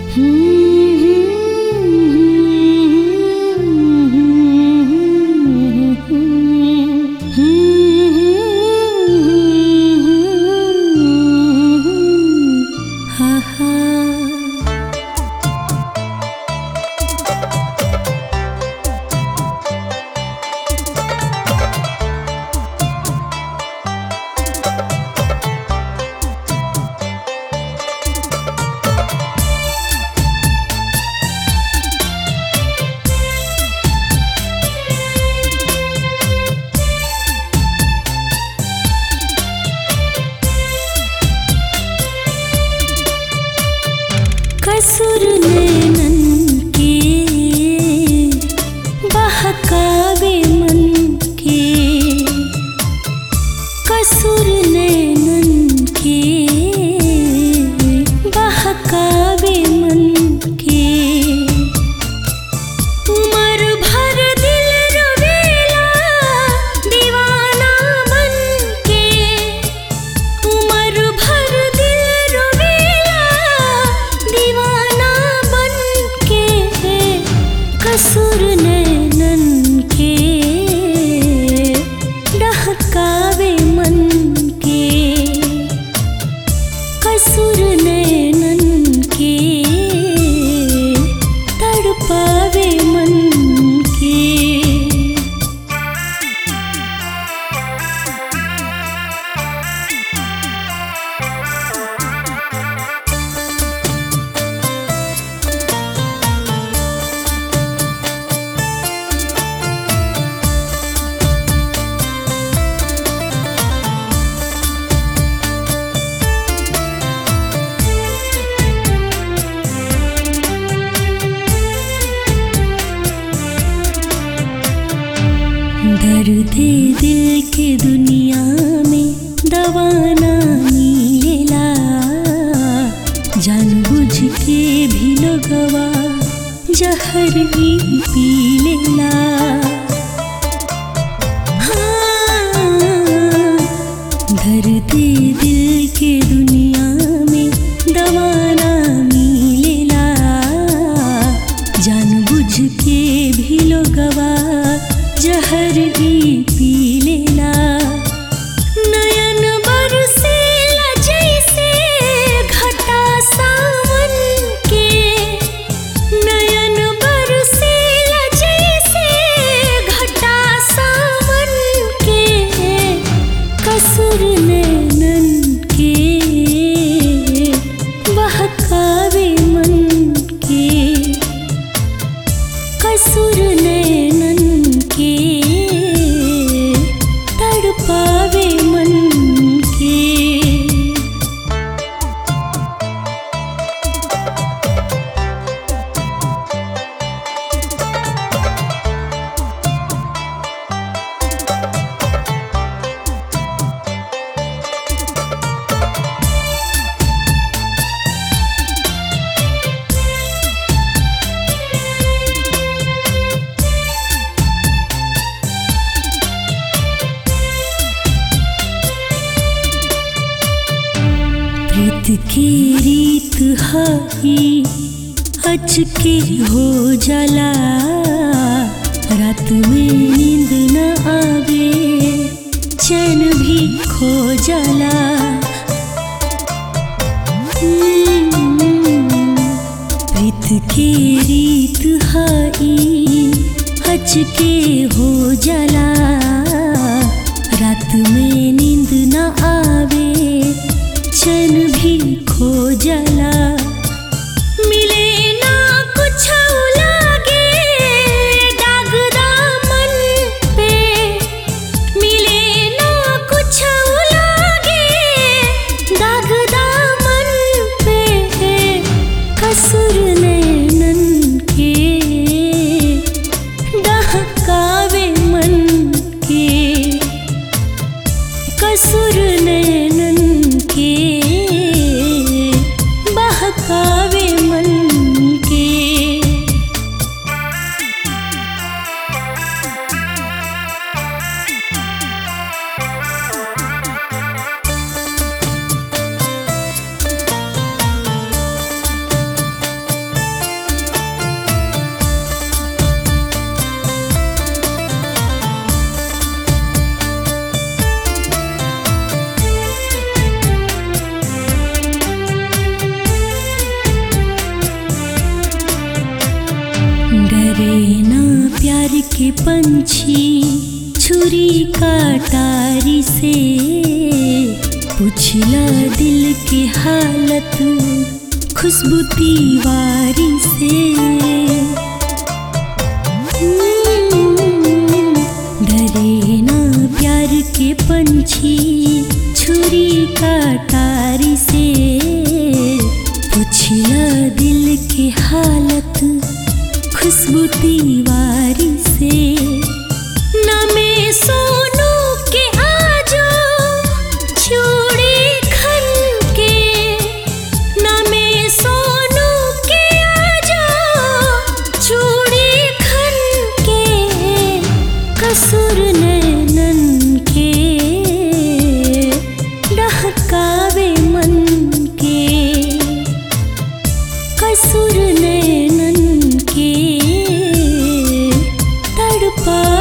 कसुर नैनन के बहकावे मन के कसुर नैनन के बहकावे मन के उमर भर दिल रोवेला दीवाना बन के उमर भर दिल रोवेला दीवाना बन के कसुर नैनन के डहकावे मन के कसुर नैनन के तड़पावे मन के दर्द दिल के दुनिया में दवाना मिलेला जानबूझ के भी लोगवा जहर ही पी लेला हाँ, दर्द दिल के दुनिया में दवाना मिलेला जानबूझ के भी लोगवा जहर ही पी लेला नयन बरसेला जैसे घटा सावन के नयन बरसेला जैसे घटा सावन के कसुर नैनन के बहकावे मन के कसुर नैनन के तड़पावे मन के प्रीत की रीत हाई अच के हो जाला रात में नींद न आवे चैन भी खो जाला हम्म, प्रीत की रीत हाई अच के हो जाला रात में नींद न आवे चैन भी खो जाला मिले ना कुछ लागे दाग दामन पे मिले ना कुछ लागे दाग दामन पे कसुर नैनन के डहकावे मन के कसुर नैनन के बहक के पंछी छुरी काटारी से पुछला दिल के हालत खुशबू दीवारी से हम्म, डरे ना प्यार के पंछी छुरी काटारी से पुछला दिल के हालत खुशबू दीवारी से ना मैं सोनू के आजो चूड़ी खन के ना मैं सोनू के आजो चूड़ी खन के कसूर नैनन के डहकावे मन के कसूर नैनन के तड़पा